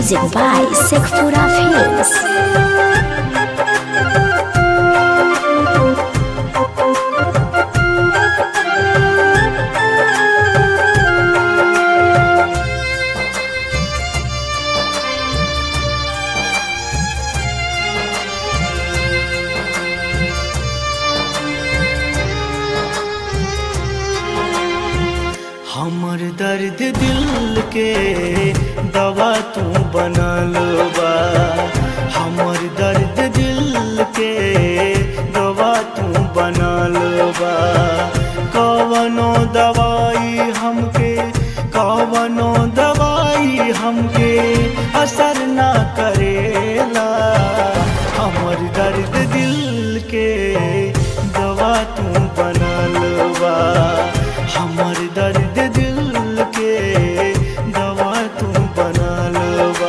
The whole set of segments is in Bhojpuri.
Music by Sekfura Films. हमर दर्द दिल के दवा तू बनल बा हमर दर्द दिल के दवा तू बनल बा कवनो दवाई हमके कवनो दवाई हमके असर ना करेला हमर दर्द दिल के दवा तू बनल बा हमर दर्द दिल के दवा तू बनल बा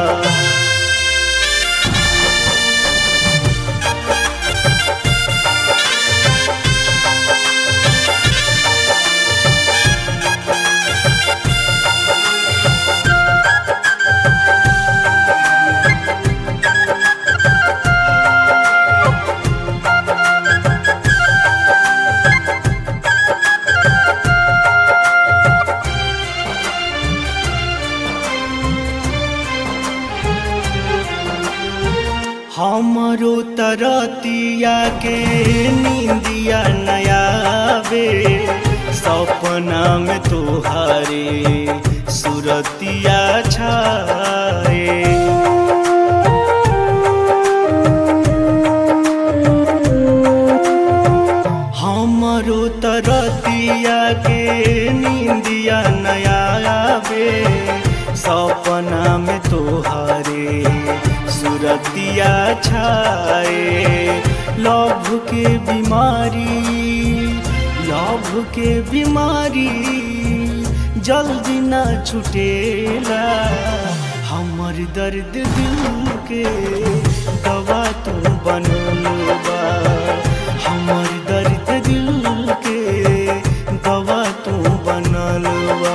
हमरो तरतिया के नींदिया नयावे सपना में तोहारे सुरतिया छाए हमरो तरतिया के नींदिया नयावे सपना में तोहारे सुरतिया छाए लभ के बीमारी लभ के बीमारी जल्दी ना छुटेला हमर दर्द दिल के दवा तू बनल बा हमर दर्द दिल के दवा तू बनल बा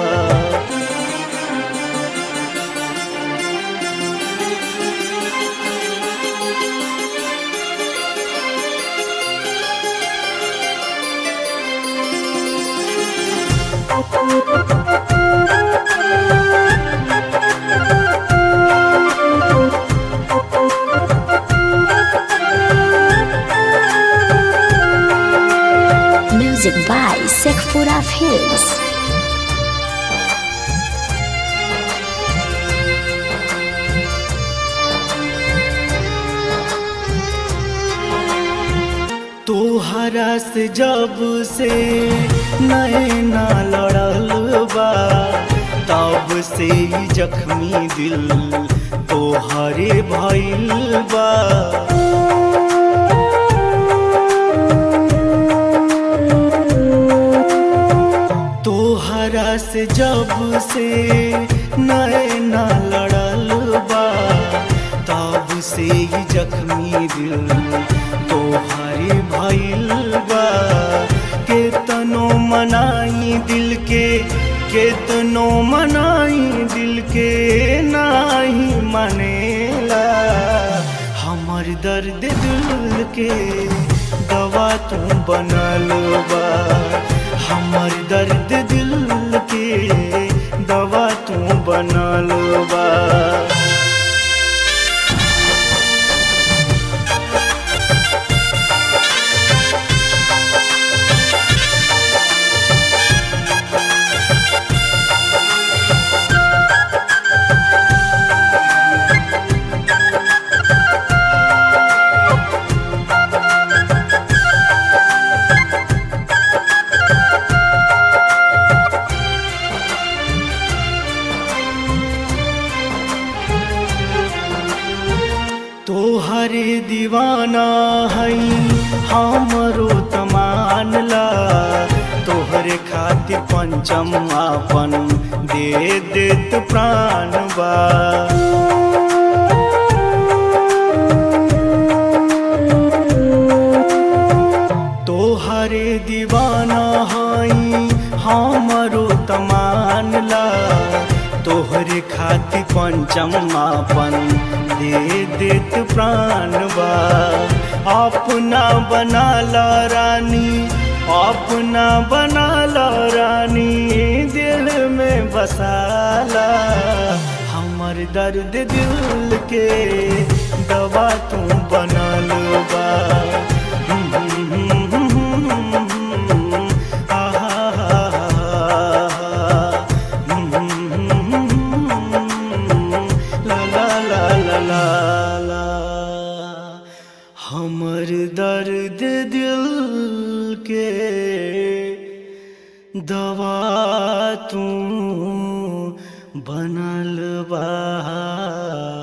Music by Sekfura Films. तोहरा से जब से नैना लड़ल बा तब से ही जख्मी दिल तोहरे भइल बा तोहरा से जब से नैना लड़ल बा तब से ही जख्मी दिल तोहरे भइल बा केतनो मनाई दिल के केतनो मनाई दिल के नाही मनेला हमर दर्द दिल के दवा तू बनल बा हमर दर्द दिल के दवा तू बनल बा तोहरे दीवाना हई हमरो तमानला तोहरे खातिर पंचम आपन दे देत प्राण बा तोहरे दीवाना हई हमरो तमानला तोहरे खातिर पंच चम्मापन दे देत प्राण बा अपना बना ला रानी अपना बना ला रानी दिल में बसाला हमर दर्द दिल के दवा तू बनल बा ला ला ला ला ला ला हमर दर्द दिल के दवा तू बनल बा